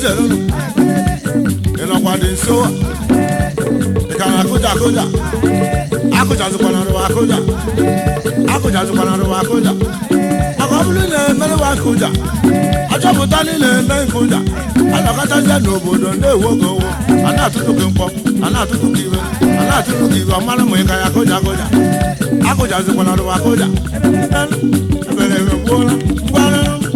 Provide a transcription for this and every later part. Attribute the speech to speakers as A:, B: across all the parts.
A: ezere unu ị nọkwa dị nso ị ka na-akụja akụja akụjazikwana rụwa akụja akụjazikwana rụwa akụja maka ọ bụrụ na emerewa nkụja achọpụta niile eme nkụja anọkọtazie n'obodo na-ewu oge owo a na-atụtụ gị mkpọ a na-atụtụ gị iwe a na-atụtụ gị iwe ọmara ma ị ka ya akụja akụja akụjazikwana rụwa akụja ebere ebe gbuola ngwanụ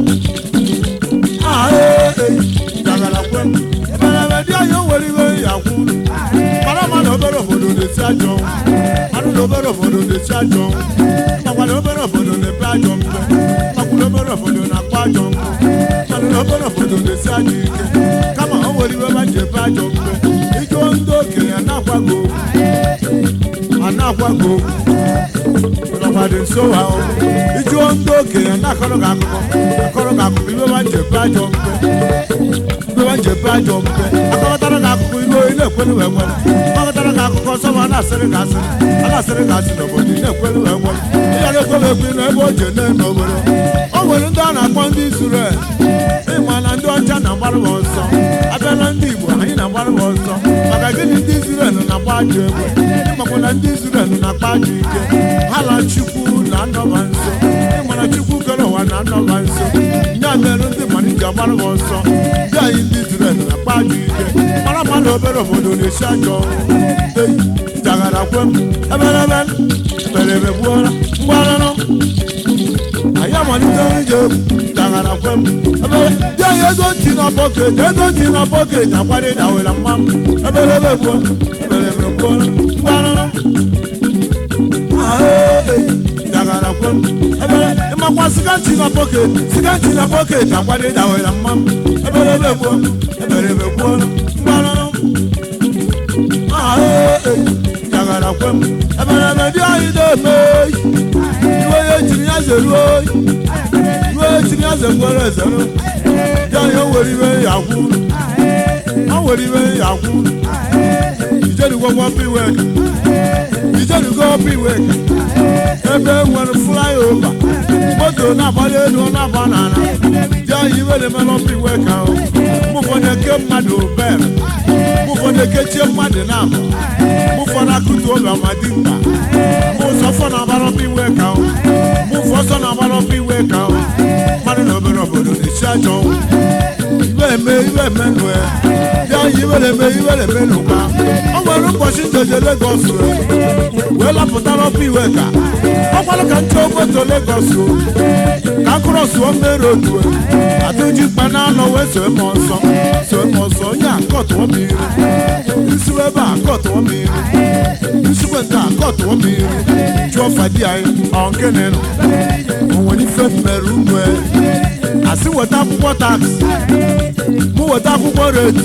A: di anyị nwere iwe ya kwuru mara ma na obere obodo na-esi ajọ mara na obere obodo na-esi ajọ makwa na obere obodo na-epe ajọ mpe makwa na obere obodo na-akpa ajọ nkụ mana na obere obodo na-esi ajọ ike kama o nwere iwe ma ji epe ajọ mpe ike ndị okenye ana-akwago ana-akwago nọkwa dị nso ha o ijuo ndị okenye na-akọrọ gị akụkọ akọrọ gị akụkọ iwe ma ji epe ajọ mpe iwe ma ji epe ajọ mpe akọrọtara gị akụkọ iwe ị na-ekwelu wee nwere akọrọtara gị akụkọ nsọ ma a na-asịrị gị asịrị a na-asịrị gị asị n'obodo ị na-ekwelu wee nwere ị gara ekwelu ekwe na ebe o ji ene n'obodo o nwere ndị a na-akpọ ndị Izrel ịma na ndị ọcha na-agbara ha ọsọ abịala ndị Igbo anyị na-agbara ha ọsọ maka gịnị ndị Izrel na-agba ajọ egbe ịmakwa na ndị Izrel na-akpa ajọ ike ha na Chukwu na-anọba nso ịmana Chukwu kere ụwa na-anọba nso ya mere ndị mmadụ ji agbara ha ọsọ ndị anyị ndị Izrel na-akpa ajọ ike mara ma na obere obodo na-esi ajọ jagara kwem eberebe eberebe gbuola mgbaranụ anyị amalitela ije egwu dagara kwem ebere dị anyị ego ntị na bọket ego ntị na bọket akwado dawela mma m eberebe gbuo eberebe gbuola mgbaranụ dagara kwem ebere ịmakwa siganti na bọket siganti na bọket akwado dawela mma m eberebe gbuo eberebe gbuola mgbaranụ jagara kwem eberebe dị anyị na-eme iwe ya ejiri ya zere oyi iwe ejiri ya zekwere ezere dị anyị o nwere iwe ya kwụ o nwere iwe ya kwụ ijerugo gwọpụ iwe ijerugo ọpụ iwe ebe nwere flyover moto na-agbali elu ọ na-agba n'ala dị anyị iwe na-emere ọpụ iwe ka o mụfọdụ eke mmadụ bere mụfọdụ ekechie mmadụ na-abụ mụfọdụ akụtu obi amadimkpa ụzọ fọ na-agbara ọpụ iwe ka o mụfọ ọsọ na-agbara ọpụ iwe ka o mmadụ na obere obodo na-esi ajọ iwe eme iwe eme nụ ya ya yi iwe na-eme iwe na-eme n'ụkwa o nwere ụbọchị njeje Lagos wee lapụtara ọpụ iwe ka ọ gwara ka nche moto Lagos ka akụrọsụọ mmere otu adịji mkpa na-anọ wee soe m ọsọ soe m ọsọ onye a kọtụọ m iri isiwe ebe a kọtụọ m iri isikwe nke a kọtụọ m iri jụọ fadi anyị ọ nke na-enọ o nwere ife mmere unu asị weta akwụkwọ taksi mụ weta akwụkwọ redi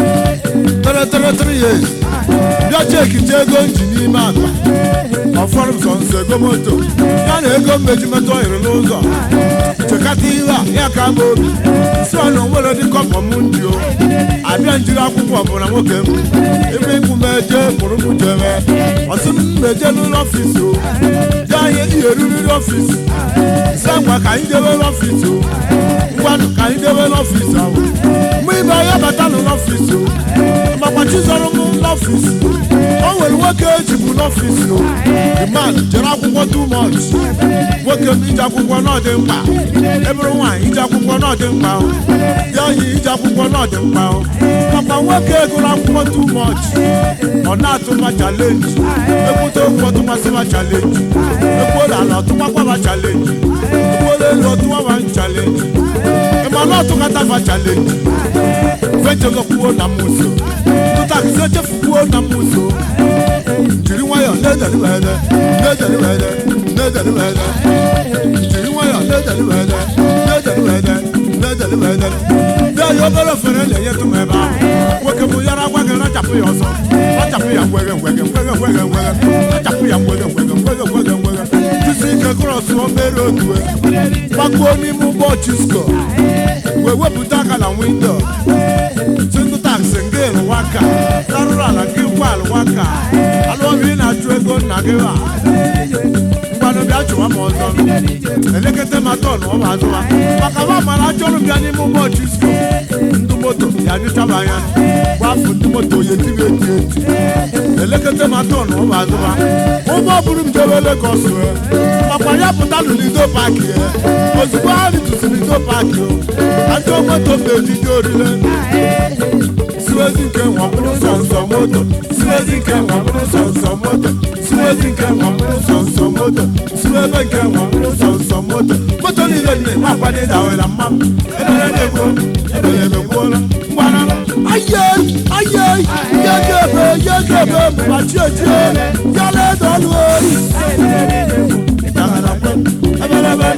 A: tere tere tere years bịa cheki je ego nji n'ime akpa ọfọrọ m sọ nsọ ego moto ya na ego mmejimetụ ọhịrị n'ụzọ chekata ihe a ya ka m obi si ọnụ nwere dị kọpọ m ndị o abịa njiri akwụkwọ ọbụla nwoke m ebe ikwu m eje mụrụ m jere ọsị m meje n'ụlọ ọfisi o dị anya ihe riri ọfisi si ngwa ka anyị jebe n'ọfisi o ngwanụ ka anyị jebe n'ọfisi ahụ mgbe ibe ya bata n'ọfisi o makwa chizọrọ m n'ọfisi o nwere nwoke ejibu n'ọfisi o the man jere akwụkwọ too much nwoke m ije akwụkwọ n'ọdị mkpa ebụrụ nwaanyị ije akwụkwọ n'ọdị mkpa o dị anyị ije akwụkwọ n'ọdị mkpa o makwa nwoke gụrụ akwụkwọ too much ọ na-atụma chalenji ekwute okwu ọtụmasịma chalenji ekwuola ala ọtụmakwaba chalenji ekwuola elu ọtụmaba chalenji ịmana ọtụkatafa chalenji fechegokwuo na muso tụtakịsị echefukwuo na muso jiri nwayọọ na-edeliwede na-edeliwede na-edeliwede jiri nwayọọ na-edeliwede na-edeliwede na-edeliwede ndị anyị obere ofere na-enyetụ m ebe ahụ nwoke bụ yara agwa gị rachapụ ya ọsọ rachapụ ya ngwege ngwege ngwege ngwege ngwege rachapụ ya ngwege ngwege ngwege ngwege ngwege jisi ike krọs o mere otu gbakuo n'ime ụgbọ chisko wee wepụta aka na windo tindu taksi nke lụwaka tarụrụ ala nke ngwa alụwaka alụọbi na-achụ ego nna gị ha mgbanụ bịa chụwa m ọzọ elekere ma tọn ọ ma azụwa maka ma mara achọrọ bịa n'ime ụgbọ chisko ndụ moto ya nyụchaba anya gbafu ndị moto ya etiri eti eti elekọta ma tọn ụmụ azụma ụgbọ bụrụ m jebe Lagos wee makwa ya pụta n'Lido paaki ya ozugbo ha ritụsị Lido paaki o ajọ moto m na-ejide orile siwezi nke nwa bụrụ sọnsọ moto siwezi nke nwa bụrụ sọnsọ moto siwezi nke nwa bụrụ sọnsọ moto siwebe nke nwa bụrụ sọnsọ moto moto niile dị na akwado ịdawela mma m ebere na-egbo ebere emegbuola ngwana aye aye yegebe yegebe mgbachietie yala edolu oyi ịdagara kwe ebelebe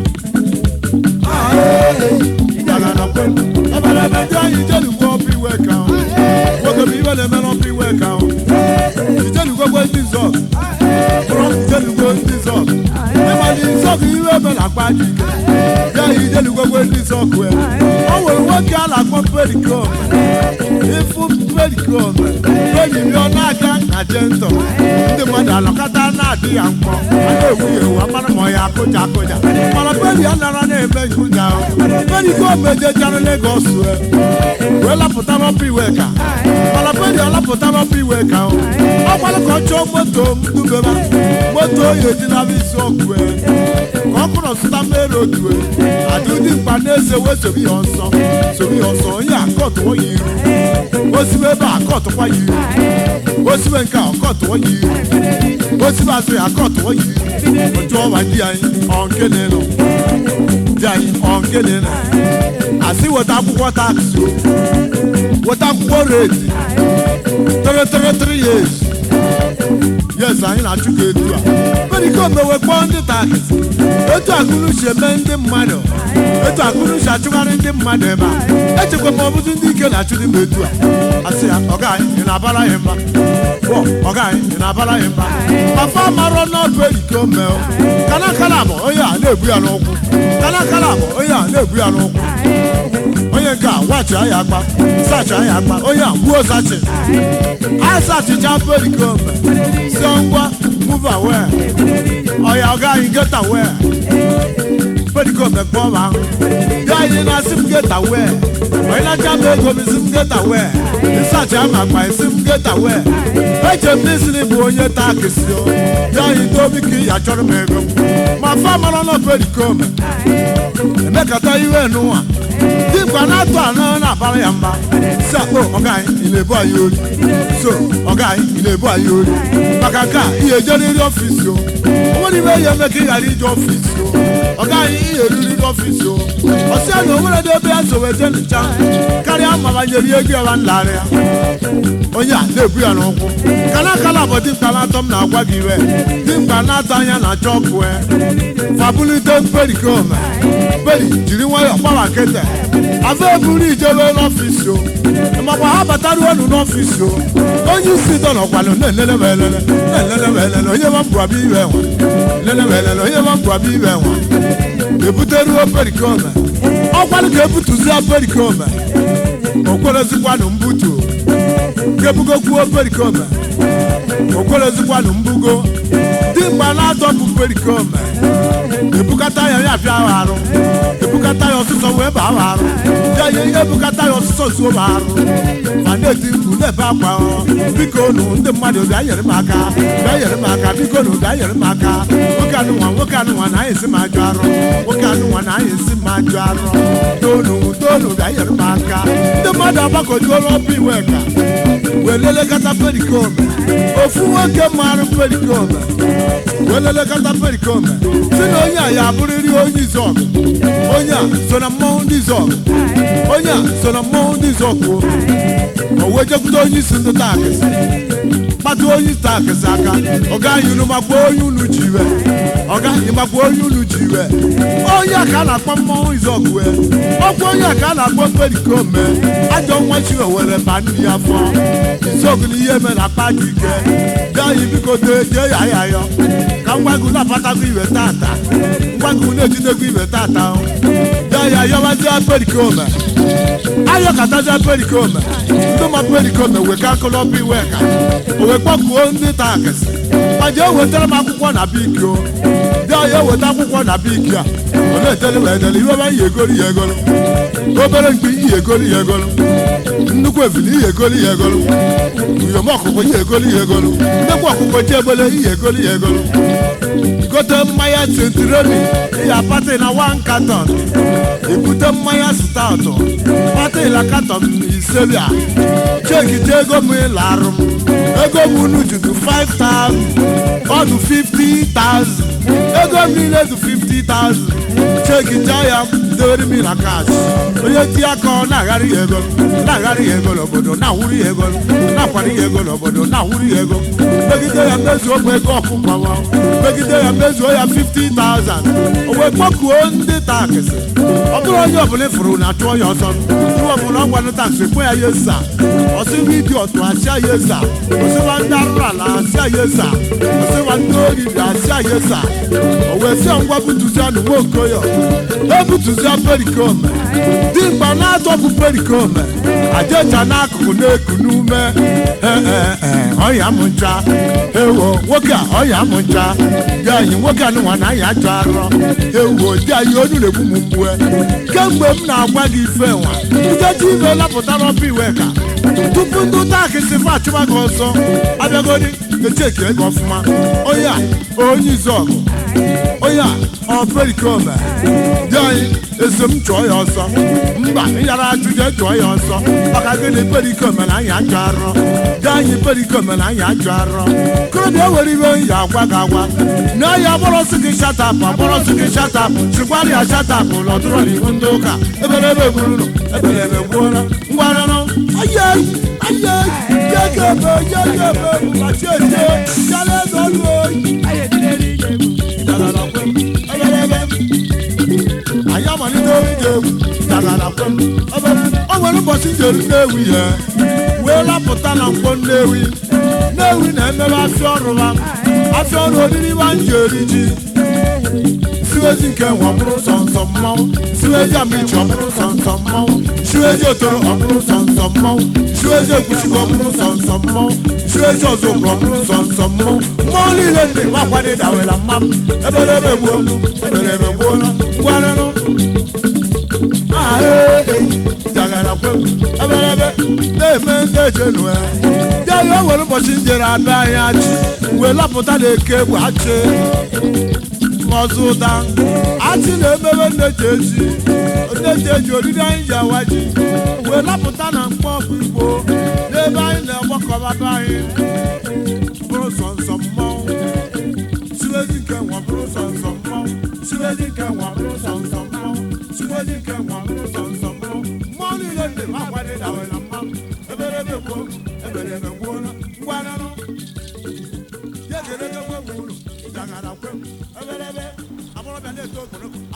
A: ịdagara kwe ebelebe ndị anyị ijelugbo ọpụ iwe ka ahụ nwoke bụ iwe na-emere ọpụ iwe ka ahụ ijelugogbo ndị zọg bụrụ ijelugbo ndị zọg ịmadị zọg iwe ebe na-akpa dị ike ya ijelugogbo ndị zọg wee o nwere nwoke a na-akpọ perikom ịfụ perikom periri ọ na-aga na jentọ ndị mmadụ alọkọta na-adị ya mkpọ a na-ewu ya ewu amara ma ọ ya akụja akụja mana peri a nara na-eme nkụja perikom ejejara Legọs wee wee lapụta n'ọpụ iwe ka mana peri ọ lapụta n'ọpụ iwe ka ọ gbalụ ka ọ chọọ moto m dubeba moto oyi ejinaba isi ọkụ wee ka ọ kụrụ zụta mmeri otu adịdị mkpa na-eze wee sobe ya ọsọ sobe ya ọsọ onye akọtụọ ya iru osibe ebe a akọtụkwa ya iru osibe nke a ọkọtụọ ya iru osibe azụ ya akọtụọ ya iru otu ọwa di anyị ọnkene nọ di anyị ọnkene nọ asị weta akwụkwọ taksị o weta akwụkwọ reti tere tere tere years yes anyị na-achụ ka etu a perikom ewe kpọọ ndị taksị etu akụrụ si eme ndị mmadụ etu akụrụ si achụgharị ndị mmadụ ebe a echekwa ma ọ bụzi ndị ike na-achụ dị m etu a asị ya ọga anyị ị na-abara ya mba bọ ọga anyị ị na-abara ya mba papa marọ n'ọdụ perikom mee kana kala bụ onye a na-ebu ya n'ụkwụ kana kala bụ onye a na-ebu ya n'ụkwụ onye nke a wachi anya akpa sachi anya akpa onye a gbuo sachi a sachicha perikom si ngwa move away ọya ọga anyị get away perikom ekpọ ma ahụ ya anyị na-asị m get away onye na-acha m ego m isi m get away ịsachi ama akpa isi m get away eche m n'isi na ịbụ onye taa kesi o ya anyị dobi ka ị ya chọrọ m ego ma fa mara nọ perikom emekata iwe n'ụwa dimkpa na-atụ anọ na-abara ya mba si akpọ ọga anyị ị na-ebu anyị ori so ọga anyị ị na-ebu anyị ori maka nke a ihe ejeriri ọfisi o onwere ibe ihe eme ka ị ghara ije ọfisi o ọga anyị ihe eriri ọfisi o ọsị ya na onwere dị ebe ya so wee je ncha karịa ma banyere ihe ego ya nlarị ya onye a na-ebu ya n'ụkwụ kana akala bụ dimkpa na-atọ m na-agwa gị iwe dimkpa na-atọ anya na chọkụ fabulite perikome peri jiri nwayọọ gbawa nkịtị afọ eburu ijebe n'ọfisi o makwa ha bataruo unu n'ọfisi o onye isi dọ nọkwanụ na-elele ma elele na-elele ma elele onye ma mbụrabịa ibe enwe elele ma elele onye ma mbụrabịa ibe enwe ebuteruo perikome ọkwanụ ka ebutuzie perikome okwerezikwanụ mbutu kebugokwuo perikome okwerezikwanụ mbugo dimgba na-adọpụ perikome ebukata ya ya bịa ahụ arụ ebukata ya ọsụsọ wee baa ahụ arụ ya ihe ihe ebukata ya ọsụsọ zuo m arụ ma na-eti mkpu na-ebe akwa biko nụ ndị mmadụ bịa nyere m aka bịa nyere m aka biko nụ bịa nyere m aka nwoke anụnwa nwoke anụnwa na anyị esi m ajụ arụ nwoke anụnwa na anyị esi m ajụ arụ tonu tonu bịa nyere m aka ndị mmadụ agbakọjuola ọbụ iwe ka wee lelekọta perikome ofu nwoke marụ perikome wee lelekọta perikome si na onye a ya abụrịrị onye izọgụ onye a so na mmọnwụ ndị izọgụ onye a so na mmọnwụ ndị izọgụ o wee jekwute onye isi ndị taakịsị kpata onye isi taakịsị aka ọga anyị unu makwa onye unu ji iwe ọga anyị makwa onye unu ji iwe onye a ka a na-akpọ mmọnwụ izọgụ wee ọkwa onye a ka a na-akpọ perikome ajọ nwa chiwe were ba nri ya fọ izọgụ na ihe mere akpa dị ike bịa anyị biko dee jee ya ya yọ ka ngwagụ na-apatakwa iwe tata ngwagụ na-ejidekwa iwe tata bịa ya yọwazia perikome ayọkatazia perikome ndị ma perikome wee ka akụlọba iwe ka o wee kpọkuo ndị taakịsị ma jee wetara m akwụkwọ na biki o bịa ya eweta akwụkwọ na biki a na-eteli wee eteli iwe ọma ihe egolu ya egolu obere mkpi ihe egolu ya egolu nnukwu ebili ihe egolu ya egolu uyom ọkụkọ ihe egolu ya egolu nnekwu ọkụkọ ji egbele ihe egolu ya egolu gote mmanya sentironi ya pati na wan katon ebute mmanya stout pati la katon ise bịa cheki je ego m ịlarụ m ego m unu jutu 5000 ọ dụ 50000 ego m niile dụ 50000 cheki je ya dewere m na kas onye ti aka ọ na-agharị ya ego na-agharị ya ego n'obodo na-awụrụ ya ego na-akwari ya ego n'obodo na-awụrụ ya ego megide ya mezuo m ego ọkụkọ m megide ya mezuo ya 50000 o wee kpọkuo ndị taksị ọ bụrụ onye ọbụla ịfụrụ na achụọ ya ọsọ iwe ọbụla ọ gwanụ taksị kwe ya yesa ọsịwa idi ọtụ asịa yesa ọsịwa ndị arụrụ ala asịa yesa ọsịwa ndị ori bịa asịa yesa o wee sịa ngwa butuzia na nwa okoyo ebutuzia perikome dimgba na-atọpụ perikome ajecha n'akụkụ na-eku n'ume ọya m ncha ewo nwoke a ọya m ncha dị anyị nwoke anụnwa na anyị ajọ arọ ewo dị anyị onu na-egbu m mgbue kemgbe m na-agwa gị ife nwa nkeji ibe lapụta n'ọpụ iwe ka tupu ndị ụta akịsị fa achụba gị ọzọ abịagodi echeki ego ọfụma onye a onye izu ọgụ onye a ọ perikome dị anyị eso m chụọ ya ọsọ mba ịyara ajụjụ chụọ ya ọsọ maka gịnị perikome na anyị ajọ arọ dị anyị perikome na anyị ajọ arọ korobịa were iwe ya agwa gị agwa na ya agbọrọsị gị shatapụ agbọrọsị gị shatapụ chịkwara ya shatapụ lọdụrọ n'ihu ndị ụka ebere ebe gburunu ebere ebe gbuola ngwaranụ ayai ayai yegebe yegebe machi eje yala ego ọlụ oyi anyị amalite ije egwu dagara kwem ebe o nwere ụbọchị njeru nnewi ihe wee lapụta na mkpọ nnewi nnewi na-emebe afịa ọrụ ha afịa ọrụ oriri ha njeri ji siwezi nke nwe ọbụrụ sọnsọ mmanwụ siwezi amichi ọbụrụ sọnsọ mmanwụ siwezi otoro ọbụrụ sọnsọ mmanwụ siwezi ekwuchikwa ọbụrụ sọnsọ mmanwụ siwezi ọzọkwa ọbụrụ sọnsọ mmanwụ mmụọ niile ndị gbakwadị dawela mmam eberebe gbuo eberebe gbuo ngwarịrụ jagara kwem eberebe na-eme ndị ejenu ya ya ya o nwere ụbọchị njere abịa anyị achị wee lapụta na eke egwu achị ọzọ ụda achị na-emebe nneji ezi nneji eji oriri anyị ji awa ji wee lapụta na mkpọ ọkụ igbo n'ebe anyị na-agbakọbata anyị bụrụ sọnsọ mmọnwụ siwezi nke nwa bụrụ sọnsọ mmọnwụ siwezi nke nwa bụrụ sọnsọ mmọnwụ siwezi nke nwa bụrụ sọnsọ mmọnwụ mmụọ niile ndị m agwadị dawela mmanwụ eberebe gboo eberebe gboo ngwananụ ya ga-edebe nwe m ụlọ jagara kwe m ebelebe agbọrọbịa na-eto okporoko